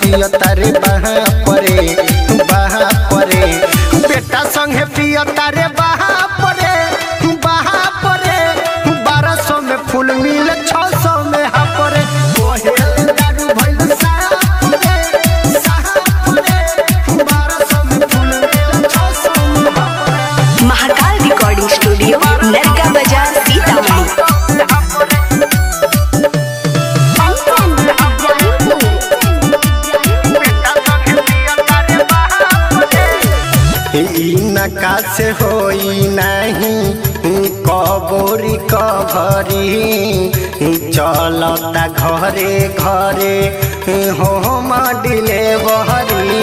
पिय तारे बहा परे बहा परे बेटा संगे पिय तारे बहा परे बहा परे बारह सौ में फूल मिले छह सौ में हा परे ओहे दारू भइल साहब परे साहब परे बारह सौ में फूल मिले छह सौ में हा परे महाकाल रिकॉर्डिंग स्टूडियो नरका बाजार सीतामढ़ी ई नका से होई नहीं कबोरी कभरी चलता घरे घरे होम डिलेवरी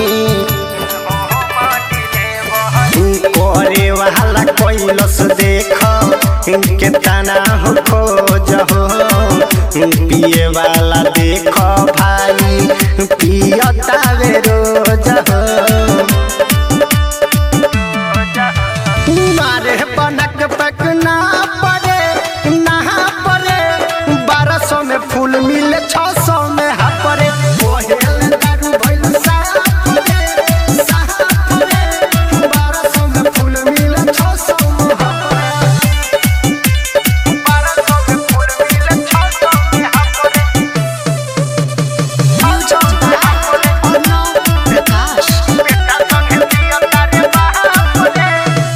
करे वाला कैलस देख के तना हो खोज हो पिए वाला देख भाई पियता वे रोज हो मारे बनक पक ना पड़े नहा पड़े बारह सौ में फूल मिले छह सौ में हा पड़े ओहेल दारू भइल साहब पड़े, साहब पड़े। बारह सौ में फूल मिले छह सौ में हा पड़े। बारह सौ में फूल मिले छह सौ में हा पड़े। बेटा संगे पिया तारे बहा पड़े।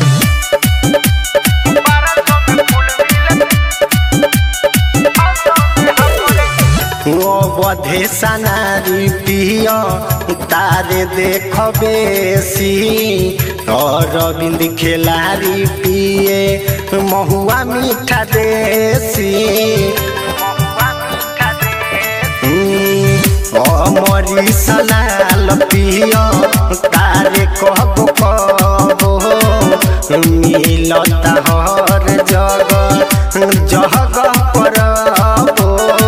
बधे सनारी पिय तारे देख बेसी अरविंद खेलारी पिए महुआ मीठा देसी अमरी सलाल पिय तारे कहबो कहबो मिलता हर जगह जगह परबो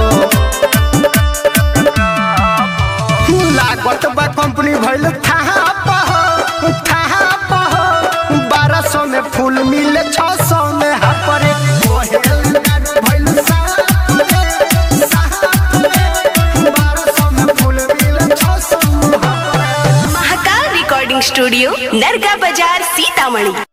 लागत बा कंपनी भइल थाहा पह थाहा पह बारह सौ में फूल मिले छह सौ में हा परे ओहेल दारू भइल साहब परे, साहब परे। बारह सौ में फूल मिले छह सौ में हा परे महाकाल रिकॉर्डिंग स्टूडियो नरका बाजार सीतामढ़ी